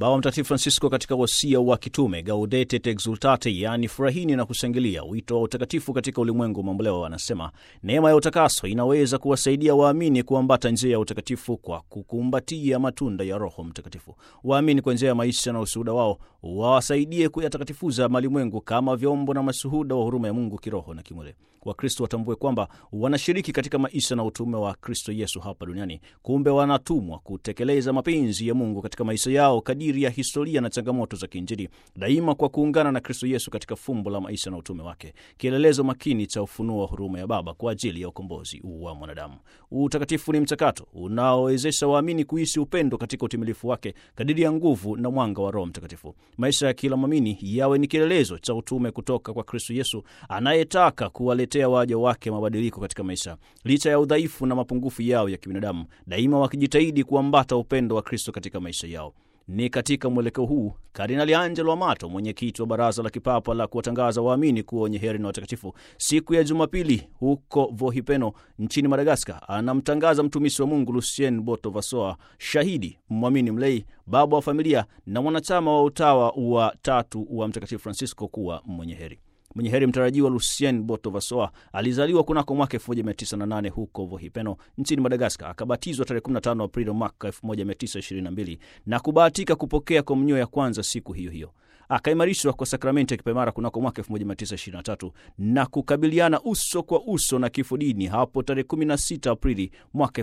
Baba Mtakatifu Francisco katika wasia wa kitume Gaudete et Exultate, yaani furahini na kushangilia, wito wa utakatifu katika ulimwengu mamboleo, anasema neema ya utakaso inaweza kuwasaidia waamini kuambata njia ya utakatifu kwa kukumbatia matunda ya Roho Mtakatifu. Waamini kwa njia ya maisha na ushuhuda wao wawasaidie kuyatakatifuza malimwengu kama vyombo na mashuhuda wa huruma ya Mungu kiroho na kimwili. Wakristo watambue kwamba wanashiriki katika maisha na utume wa Kristo Yesu hapa duniani. Kumbe wanatumwa kutekeleza mapenzi ya Mungu katika maisha yao kadiri ya historia na changamoto za kiinjili, daima kwa kuungana na Kristo Yesu katika fumbo la maisha na utume wake, kielelezo makini cha ufunuo wa huruma ya Baba kwa ajili ya ukombozi wa mwanadamu. Utakatifu ni mchakato unaowezesha waamini kuishi upendo katika utimilifu wake kadiri ya nguvu na mwanga wa Roho Mtakatifu. Maisha ya kila mwamini yawe ni kielelezo cha utume kutoka kwa Kristo Yesu anayetaka kuwaletea waja wake mabadiliko katika maisha, licha ya udhaifu na mapungufu yao ya kibinadamu, daima wakijitahidi kuambata upendo wa Kristo katika maisha yao. Ni katika mwelekeo huu Kardinali Angelo Amato, mwenyekiti wa Baraza la Kipapa la kuwatangaza waamini kuwa wenye heri na watakatifu, siku ya Jumapili huko Vohipeno nchini Madagaskar, anamtangaza mtumishi wa Mungu Lucien Boto Vasoa, shahidi, mwamini mlei, baba wa familia na mwanachama wa utawa wa tatu wa Mtakatifu Francisco kuwa mwenye heri. Mwenye heri mtarajiwa Lucien Boto Vasoa alizaliwa kunako mwaka 1908 huko Vohipeno nchini Madagaskar. Akabatizwa tarehe 15 Aprili mwaka 1922 na kubahatika kupokea komunyo ya kwanza siku hiyo hiyo. Akaimarishwa kwa sakramenti ya kipaimara kunako mwaka 1923 na kukabiliana uso kwa uso na kifo dini hapo tarehe 16 Aprili mwaka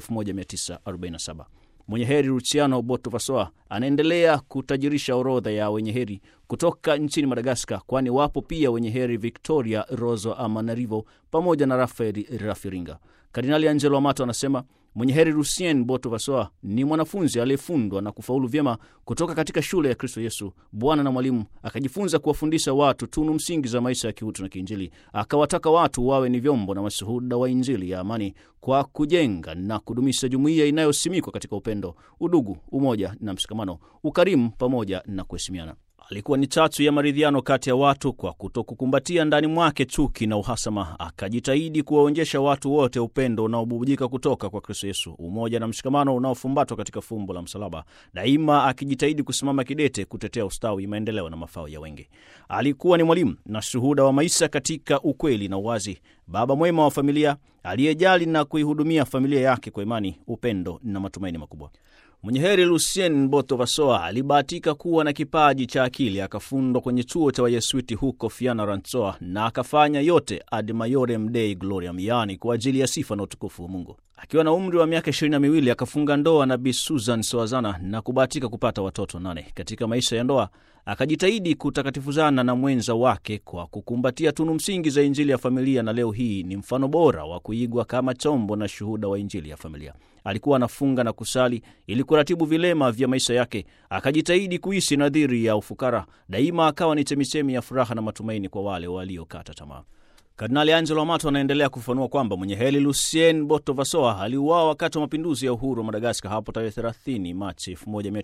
1947. Mwenye heri Luciano Boto Vasoa anaendelea kutajirisha orodha ya wenye heri kutoka nchini Madagaskar, kwani wapo pia wenye heri Victoria Rozo Amanarivo pamoja na Rafael Rafiringa. Kardinali Angelo Amato anasema mwenye heri Lucien Boto Vasoa ni mwanafunzi aliyefundwa na kufaulu vyema kutoka katika shule ya Kristo Yesu Bwana na mwalimu, akajifunza kuwafundisha watu tunu msingi za maisha ya kiutu na kiinjili. Akawataka watu wawe ni vyombo na mashuhuda wa Injili ya amani kwa kujenga na kudumisha jumuiya inayosimikwa katika upendo, udugu, umoja na mshikamano, ukarimu pamoja na kuheshimiana. Alikuwa ni chachu ya maridhiano kati ya watu kwa kutokukumbatia ndani mwake chuki na uhasama. Akajitahidi kuwaonyesha watu wote upendo unaobubujika kutoka kwa Kristo Yesu, umoja na mshikamano unaofumbatwa katika fumbo la msalaba, daima akijitahidi kusimama kidete kutetea ustawi, maendeleo na mafao ya wengi. Alikuwa ni mwalimu na shuhuda wa maisha katika ukweli na uwazi, baba mwema wa familia aliyejali na kuihudumia familia yake kwa imani, upendo na matumaini makubwa. Mwenye heri Lucien Boto Vasoa alibahatika kuwa na kipaji cha akili, akafundwa kwenye chuo cha Wayesuiti huko Fianarantsoa na akafanya yote ad maiorem Dei gloriam, yaani kwa ajili ya sifa na utukufu wa Mungu. Akiwa na umri wa miaka ishirini na miwili akafunga ndoa na Bi Susan Soazana na kubahatika kupata watoto nane. Katika maisha ya ndoa akajitahidi kutakatifuzana na mwenza wake kwa kukumbatia tunu msingi za Injili ya familia, na leo hii ni mfano bora wa kuigwa kama chombo na shuhuda wa Injili ya familia. Alikuwa anafunga na kusali ili kuratibu vilema vya maisha yake, akajitahidi kuishi nadhiri ya ufukara, daima akawa ni chemichemi ya furaha na matumaini kwa wale waliokata tamaa. Kardinali Angelo Amato anaendelea kufafanua kwamba mwenye heri Lucien Boto Vasoa aliuawa wakati wa mapinduzi ya uhuru wa Madagaskar hapo tarehe 30 Machi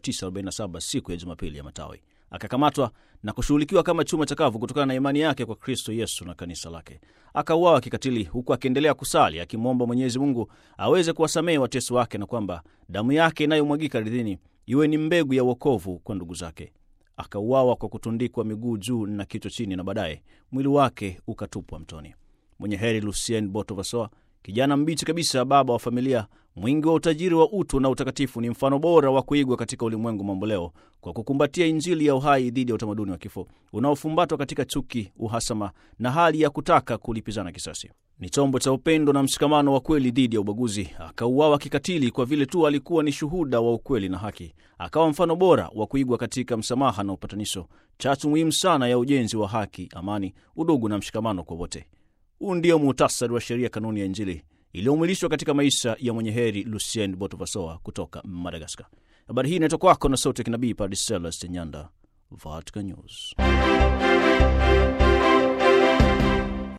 1947 siku ya Jumapili ya Matawi. Akakamatwa na kushughulikiwa kama chuma chakavu kutokana na imani yake kwa Kristo Yesu na kanisa lake. Akauawa kikatili, huku akiendelea kusali akimwomba Mwenyezi Mungu aweze kuwasamehe watesi wake na kwamba damu yake inayomwagika ardhini iwe ni mbegu ya wokovu kwa ndugu zake. Akauawa kwa kutundikwa miguu juu na kichwa chini, na baadaye mwili wake ukatupwa mtoni. Mwenye heri Lucien Boto Vasoa, kijana mbichi kabisa, baba wa familia, mwingi wa utajiri wa utu na utakatifu, ni mfano bora wa kuigwa katika ulimwengu mamboleo kwa kukumbatia Injili ya uhai dhidi ya utamaduni wa kifo unaofumbatwa katika chuki, uhasama na hali ya kutaka kulipizana kisasi. Ni chombo cha upendo na mshikamano wa kweli dhidi ya ubaguzi. Akauawa kikatili kwa vile tu alikuwa ni shuhuda wa ukweli na haki. Akawa mfano bora wa kuigwa katika msamaha na upatanisho, chachu muhimu sana ya ujenzi wa haki, amani, udugu na mshikamano kwa wote. Huu ndio muhtasari wa sheria, kanuni ya Injili iliyomwilishwa katika maisha ya mwenye heri Lucien Boto Vasoa kutoka Madagaskar. Habari hii inaitwa kwako na sauti ya kinabii Padre Celeste Nyanda, Vatican News.